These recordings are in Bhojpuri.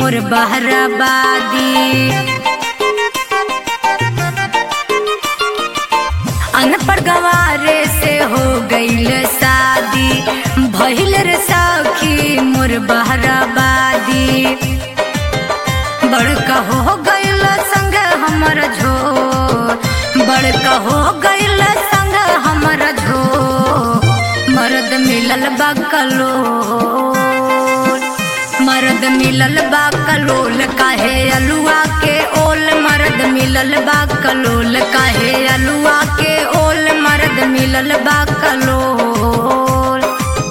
मोर बहराबादी अनपढ़ गवारे से हो गईल शादी भइल रे सखी मोर बहराबादी बड़का हो गईल संग हमर झोर बड़का हो गईल संग हमर झोर मर्द मिलल बकलो मर्द मिलल बा कलोल काहे अलुआ के ओल मर्द मिलल बा कलोल काहे अलुआ के ओल मर्द मिलल बा कलोल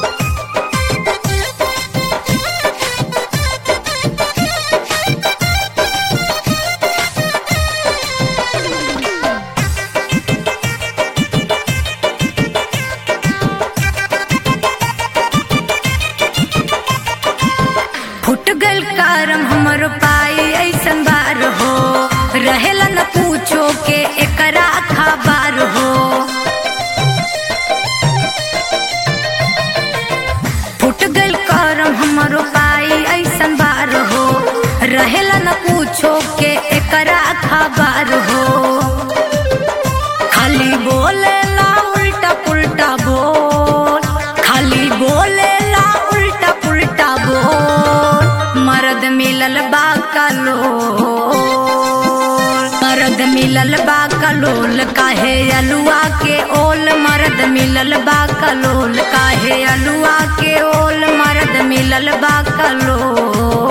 फुट गल कारम हमर पाई ऐसन बार हो रहेला न पूछो के एकरा खबर हो फुट गल कारम हमर पाई ऐसन बार हो रहेला न पूछो के एकरा खबर हो खाली बोलेला उल्टा पुल्टा बोल खाली बोलेला उल्टा पुल्टा बोल मर्द मिलल बा कलोल मर्द मिलल बा कलोल काहे अलुआ के ओल मर्द मिलल बा कलोल काहे अलुआ के ओल मर्द मिलल बा कलोल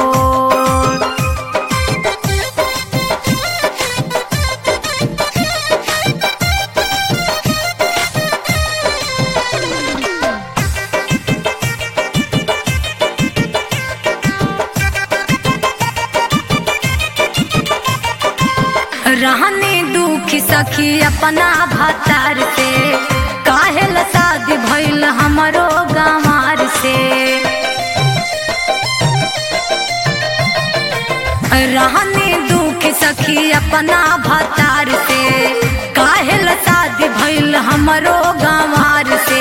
रहने दुखी सखी अपना भतार से काहे ला शादी भइल हमरो गंवार से रहने दुखी सखी अपना भतार से काहे ला शादी भइल हमरो गंवार से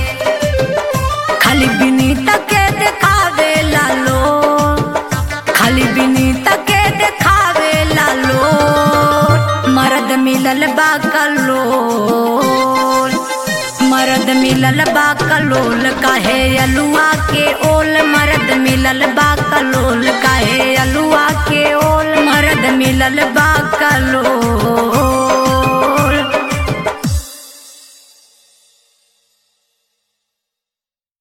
खाली बिनीत के देखावे लालो खाली बिनीत के देखावे लालो मर्द मिलल बा कलोल मर्द मिलल बा कलोल काहे अलुआ के ओल मर्द मिलल बा कलोल काहे अलुआ के ओल मर्द मिलल बा कलोल